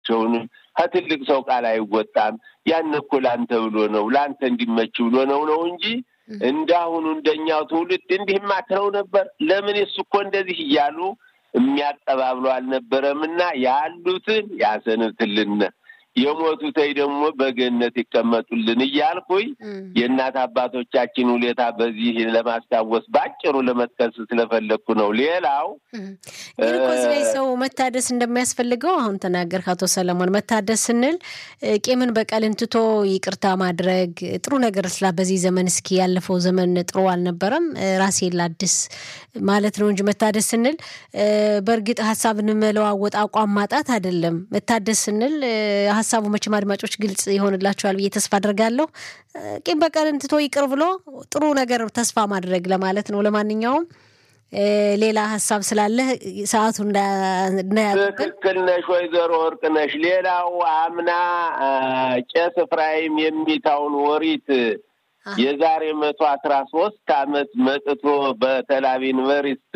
ቸውንም ከትልቅ ሰው ቃል አይወጣም። ያን እኮ ለአንተ ብሎ ነው ለአንተ እንዲመች ብሎ ነው ነው እንጂ እንዳሁኑ እንደኛው ትውልድ እንዲህም አትለው ነበር። ለምን እሱ እኮ እንደዚህ እያሉ የሚያቀባብሉ አልነበረም እና ያሉትን ያሰንብትልን የሞቱተይ ደግሞ በገነት ይቀመጡልን እያልኩኝ የእናት አባቶቻችን ውለታ በዚህ ለማስታወስ በአጭሩ ለመጥቀስ ስለፈለግኩ ነው። ሌላው ግን እኮ እዚህ ላይ ሰው መታደስ እንደሚያስፈልገው አሁን ተናገርክ አቶ ሰለሞን። መታደስ ስንል ቂምን በቀልን ትቶ ይቅርታ ማድረግ ጥሩ ነገር ስላ በዚህ ዘመን እስኪ ያለፈው ዘመን ጥሩ አልነበረም ራሴን ላድስ ማለት ነው እንጂ መታደስ ስንል በእርግጥ ሀሳብን መለዋወጥ አቋም ማጣት አይደለም። መታደስ ስንል ሀሳቡ መቼም አድማጮች ግልጽ ይሆንላቸዋል ብዬ ተስፋ አድርጋለሁ። ቂም በቀልን ትቶ ይቅር ብሎ ጥሩ ነገር ተስፋ ማድረግ ለማለት ነው። ለማንኛውም ሌላ ሀሳብ ስላለ ሰዓቱ እንዳያልቅብን ትክክል ነሽ ወይዘሮ ወርቅ ነሽ። ሌላው አምና ቄስ ኤፍራይም የሚታውን ወሪት የዛሬ መቶ አስራ ሶስት አመት መጥቶ በተላቢ ዩኒቨርስቲ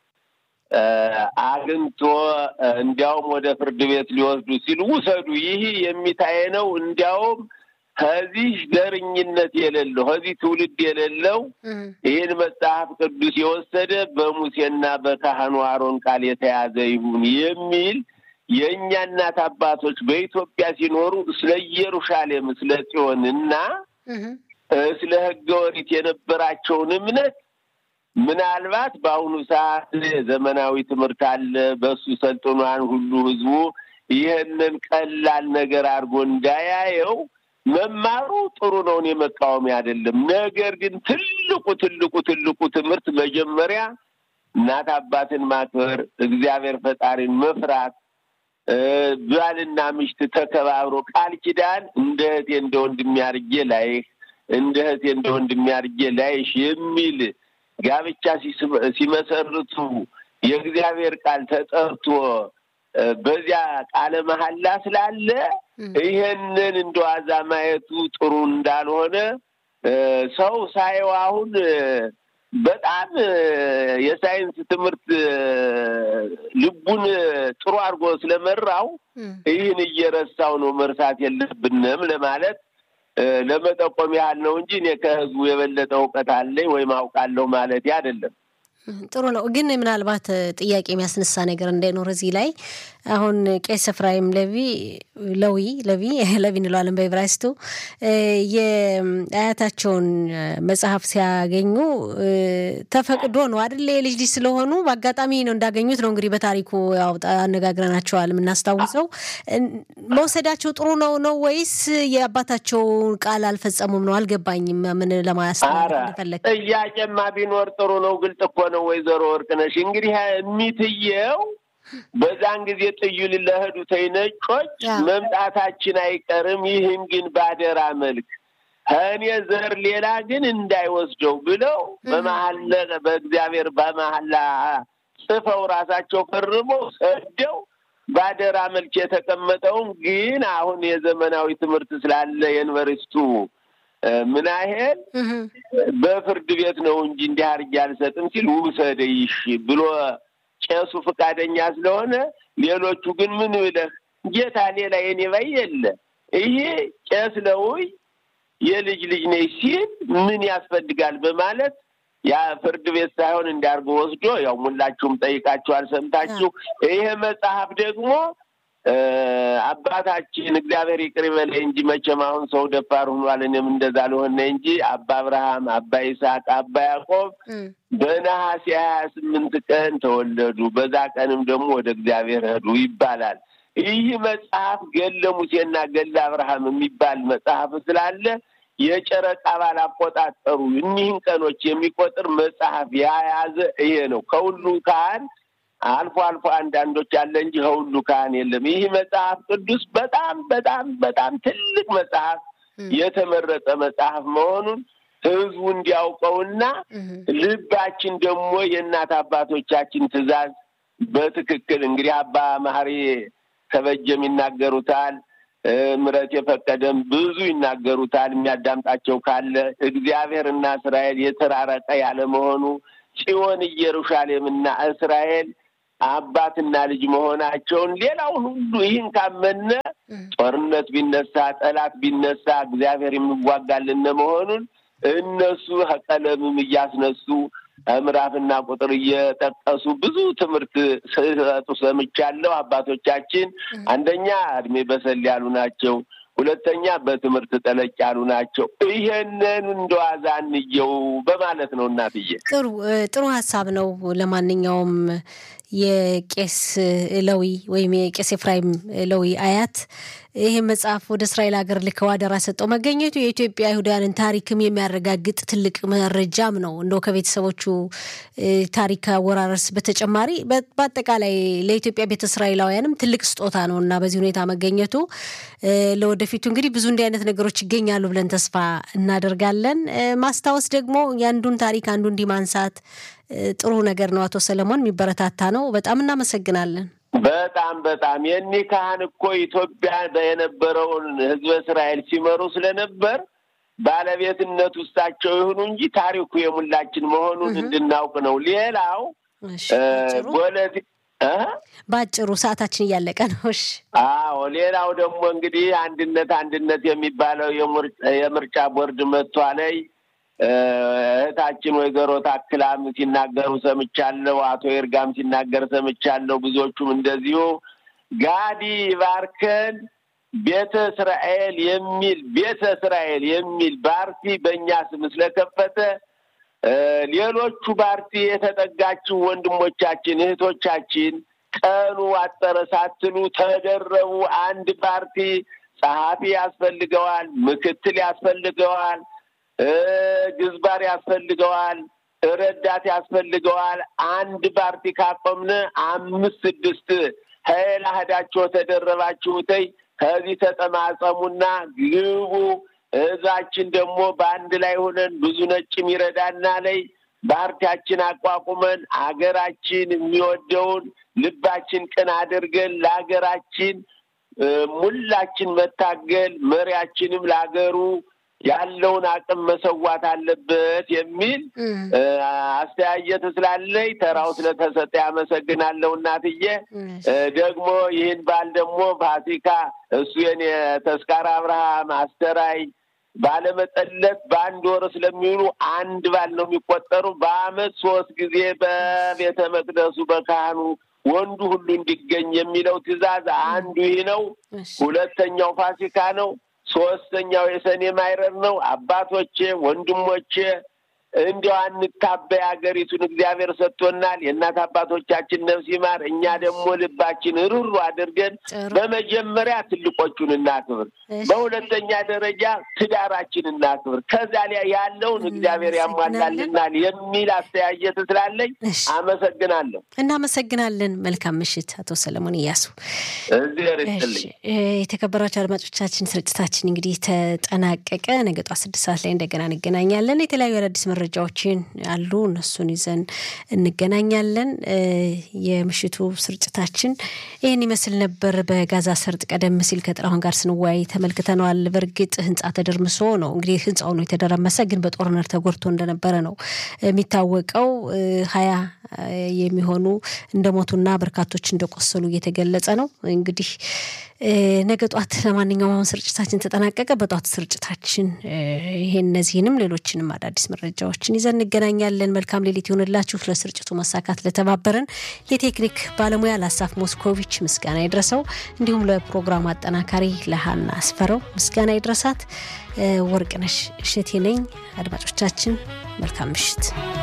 አግኝቶ እንዲያውም ወደ ፍርድ ቤት ሊወስዱ ሲሉ ውሰዱ፣ ይህ የሚታየ ነው። እንዲያውም ከዚህ ዘርኝነት የሌለው ከዚህ ትውልድ የሌለው ይህን መጽሐፍ ቅዱስ የወሰደ በሙሴና በካህኑ አሮን ቃል የተያዘ ይሁን የሚል የእኛ እናት አባቶች በኢትዮጵያ ሲኖሩ ስለ ኢየሩሳሌም ስለ ጽዮን እና ስለ ሕገ ኦሪት የነበራቸውን እምነት ምናልባት በአሁኑ ሰዓት ዘመናዊ ትምህርት አለ። በሱ ሰልጥኗን ሁሉ ህዝቡ ይህንን ቀላል ነገር አድርጎ እንዳያየው መማሩ ጥሩ ነው። እኔ መቃወሚ አይደለም። ነገር ግን ትልቁ ትልቁ ትልቁ ትምህርት መጀመሪያ እናት አባትን ማክበር፣ እግዚአብሔር ፈጣሪን መፍራት፣ ባልና ምሽት ተከባብሮ ቃል ኪዳን እንደ እህቴ እንደ ወንድሜ አድርጌ ላይህ እንደ እህቴ እንደ ወንድሜ አድርጌ ላይሽ የሚል ጋብቻ ሲመሰርቱ የእግዚአብሔር ቃል ተጠርቶ በዚያ ቃለ መሐላ ስላለ ይሄንን እንደ ዋዛ ማየቱ ጥሩ እንዳልሆነ ሰው ሳየው አሁን በጣም የሳይንስ ትምህርት ልቡን ጥሩ አድርጎ ስለመራው ይህን እየረሳው ነው። መርሳት የለብንም ለማለት ለመጠቆም ያህል ነው እንጂ እኔ ከህዝቡ የበለጠ እውቀት አለኝ ወይም አውቃለሁ ማለት አይደለም። ጥሩ ነው። ግን ምናልባት ጥያቄ የሚያስነሳ ነገር እንዳይኖር እዚህ ላይ አሁን ቄስ ኤፍራይም ለዊ ለዊ ለዊ ለዊ እንለዋለን በዕብራይስጡ የአያታቸውን መጽሐፍ ሲያገኙ ተፈቅዶ ነው አይደል? የልጅ ልጅ ስለሆኑ በአጋጣሚ ነው እንዳገኙት ነው እንግዲህ በታሪኩ ያው አነጋግረናቸዋል የምናስታውሰው። መውሰዳቸው ጥሩ ነው ነው ወይስ የአባታቸውን ቃል አልፈጸሙም ነው? አልገባኝም። ምን ለማያስተማር እንደፈለግ ጥያቄማ ቢኖር ጥሩ ነው። ግልጥ እኮ ነው ወይዘሮ ወርቅነሽ። እንግዲህ የሚትየው በዛን ጊዜ ጥዩል ለህዱ ተይ ነጮች መምጣታችን አይቀርም፣ ይህን ግን ባደራ መልክ ከእኔ ዘር ሌላ ግን እንዳይወስደው ብለው በመሀል በእግዚአብሔር በመሀላ ጽፈው ራሳቸው ፈርመው ሰደው ባደራ መልክ የተቀመጠውን ግን አሁን የዘመናዊ ትምህርት ስላለ የዩኒቨርስቱ ምን ያህል በፍርድ ቤት ነው እንጂ እንዲህ አድርጌ አልሰጥም ሲል ውሰደይሽ ብሎ ቄሱ ፈቃደኛ ስለሆነ፣ ሌሎቹ ግን ምን ብለህ ጌታ ሌላ የኔ ባይ የለ ይሄ ቄስ ለውይ የልጅ ልጅ ነች ሲል ምን ያስፈልጋል በማለት ያ ፍርድ ቤት ሳይሆን እንዲያርጎ ወስዶ ያው ሙላችሁም ጠይቃችኋል፣ ሰምታችሁ ይሄ መጽሐፍ ደግሞ አባታችን እግዚአብሔር ይቅር ይበለኝ እንጂ መቼም አሁን ሰው ደፋር ሆኗል። እኔም እንደዛ ልሆነ እንጂ አባ አብርሃም፣ አባ ይስሐቅ፣ አባ ያዕቆብ በነሐሴ ሀያ ስምንት ቀን ተወለዱ። በዛ ቀንም ደግሞ ወደ እግዚአብሔር ሄዱ ይባላል። ይህ መጽሐፍ ገለ ሙሴና ገለ አብርሃም የሚባል መጽሐፍ ስላለ የጨረቃ ባል አቆጣጠሩ እኒህን ቀኖች የሚቆጥር መጽሐፍ የያዘ ይሄ ነው። ከሁሉ ካህን አልፎ አልፎ አንዳንዶች አለ እንጂ ከሁሉ ካህን የለም። ይህ መጽሐፍ ቅዱስ በጣም በጣም በጣም ትልቅ መጽሐፍ የተመረጠ መጽሐፍ መሆኑን ሕዝቡ እንዲያውቀውና ልባችን ደግሞ የእናት አባቶቻችን ትእዛዝ በትክክል እንግዲህ አባ መሐሪ ተበጀም ይናገሩታል። ምረት የፈቀደም ብዙ ይናገሩታል። የሚያዳምጣቸው ካለ እግዚአብሔርና እስራኤል የተራረቀ ያለመሆኑ ጽዮን ኢየሩሳሌምና እስራኤል አባትና ልጅ መሆናቸውን ሌላውን ሁሉ ይህን ካመነ ጦርነት ቢነሳ ጠላት ቢነሳ እግዚአብሔር የሚዋጋልን መሆኑን እነሱ ቀለምም እያስነሱ ምዕራፍና ቁጥር እየጠቀሱ ብዙ ትምህርት ሲሰጡ ሰምቻለሁ። አባቶቻችን አንደኛ እድሜ በሰል ያሉ ናቸው። ሁለተኛ በትምህርት ጠለቅ ያሉ ናቸው። ይሄንን እንደዋዛ እንየው በማለት ነው እናትዬ። ጥሩ ጥሩ ሀሳብ ነው። ለማንኛውም የቄስ ለዊ ወይም የቄስ ኤፍራይም ለዊ አያት ይህ መጽሐፍ ወደ እስራኤል ሀገር ልከው አደራ ሰጠው መገኘቱ የኢትዮጵያ አይሁዳውያንን ታሪክም የሚያረጋግጥ ትልቅ መረጃም ነው። እንደው ከቤተሰቦቹ ታሪክ አወራረስ በተጨማሪ በአጠቃላይ ለኢትዮጵያ ቤተ እስራኤላውያንም ትልቅ ስጦታ ነው እና በዚህ ሁኔታ መገኘቱ ለወደፊቱ እንግዲህ ብዙ እንዲህ አይነት ነገሮች ይገኛሉ ብለን ተስፋ እናደርጋለን። ማስታወስ ደግሞ የአንዱን ታሪክ አንዱ እንዲህ ማንሳት ጥሩ ነገር ነው። አቶ ሰለሞን የሚበረታታ ነው። በጣም እናመሰግናለን። በጣም በጣም የኒህ ካህን እኮ ኢትዮጵያ የነበረውን ሕዝበ እስራኤል ሲመሩ ስለነበር ባለቤትነት ውስጣቸው ይሁኑ እንጂ ታሪኩ የሙላችን መሆኑን እንድናውቅ ነው። ሌላው በአጭሩ ሰዓታችን እያለቀ ነው። እሺ። አዎ፣ ሌላው ደግሞ እንግዲህ አንድነት አንድነት የሚባለው የምርጫ ቦርድ መጥቷለይ እህታችን ወይዘሮ ታክላም ሲናገሩ ሰምቻለሁ። አቶ ይርጋም ሲናገር ሰምቻለሁ። ብዙዎቹም እንደዚሁ ጋዲ ባርከን ቤተ እስራኤል የሚል ቤተ እስራኤል የሚል ፓርቲ በእኛ ስም ስለከፈተ ሌሎቹ ፓርቲ የተጠጋችው ወንድሞቻችን እህቶቻችን ቀኑ አጠረ ሳትሉ ተደረቡ። አንድ ፓርቲ ጸሐፊ ያስፈልገዋል፣ ምክትል ያስፈልገዋል ግዝባር ያስፈልገዋል፣ ረዳት ያስፈልገዋል። አንድ ፓርቲ ካቆምነ አምስት ስድስት ሀይል አህዳቸው ተደረባችሁተይ ከዚህ ተጠማጸሙና ግቡ። እዛችን ደግሞ በአንድ ላይ ሆነን ብዙ ነጭም ይረዳና ላይ ፓርቲያችን አቋቁመን አገራችን የሚወደውን ልባችን ቅን አድርገን ለሀገራችን ሙላችን መታገል መሪያችንም ለሀገሩ ያለውን አቅም መሰዋት አለበት የሚል አስተያየት ስላለኝ ተራው ስለተሰጠ ያመሰግናለሁ እናትዬ። ደግሞ ይህን ባል ደግሞ ፋሲካ እሱ የኔ ተስካር አብርሃም አስተራይ ባለመጠለት በአንድ ወር ስለሚውሉ አንድ ባል ነው የሚቆጠሩ። በአመት ሶስት ጊዜ በቤተ መቅደሱ በካህኑ ወንዱ ሁሉ እንዲገኝ የሚለው ትዕዛዝ አንዱ ይህ ነው። ሁለተኛው ፋሲካ ነው። ሶስተኛው የሰኔ ማይረር ነው። አባቶቼ ወንድሞቼ እንዲያው አንታበይ፣ ሀገሪቱን እግዚአብሔር ሰጥቶናል። የእናት አባቶቻችን ነፍስ ይማር። እኛ ደግሞ ልባችን ሩሩ አድርገን በመጀመሪያ ትልቆቹን እናክብር፣ በሁለተኛ ደረጃ ትዳራችን እናክብር። ከዛ ላይ ያለውን እግዚአብሔር ያሟላልናል የሚል አስተያየት ስላለኝ አመሰግናለሁ። እናመሰግናለን። መልካም ምሽት አቶ ሰለሞን እያሱ። እግዚአብሔር ይስጥልኝ። የተከበራቸው አድማጮቻችን ስርጭታችን እንግዲህ ተጠናቀቀ። ነገ ጧት ስድስት ሰዓት ላይ እንደገና እንገናኛለን። የተለያዩ አዳዲስ መረጃዎችን አሉ። እነሱን ይዘን እንገናኛለን። የምሽቱ ስርጭታችን ይህን ይመስል ነበር። በጋዛ ሰርጥ ቀደም ሲል ከጥላሁን ጋር ስንወያይ ተመልክተነዋል። በእርግጥ ህንፃ ተደርምሶ ነው እንግዲህ ህንፃው ነው የተደረመሰ፣ ግን በጦርነት ተጎድቶ እንደነበረ ነው የሚታወቀው። ሀያ የሚሆኑ እንደሞቱና በርካቶች እንደቆሰሉ እየተገለጸ ነው። እንግዲህ ነገ ጧት ለማንኛውም አሁን ስርጭታችን ተጠናቀቀ። በጧት ስርጭታችን ይሄን እነዚህንም ሌሎችንም አዳዲስ መረጃዎችን ይዘን እንገናኛለን። መልካም ሌሊት ይሆንላችሁ። ለስርጭቱ መሳካት ለተባበረን የቴክኒክ ባለሙያ ለአሳፍ ሞስኮቪች ምስጋና ይድረሰው፣ እንዲሁም ለፕሮግራሙ አጠናካሪ ለሀና አስፈረው ምስጋና ይድረሳት። ወርቅነሽ እሸቴ ነኝ። አድማጮቻችን መልካም ምሽት።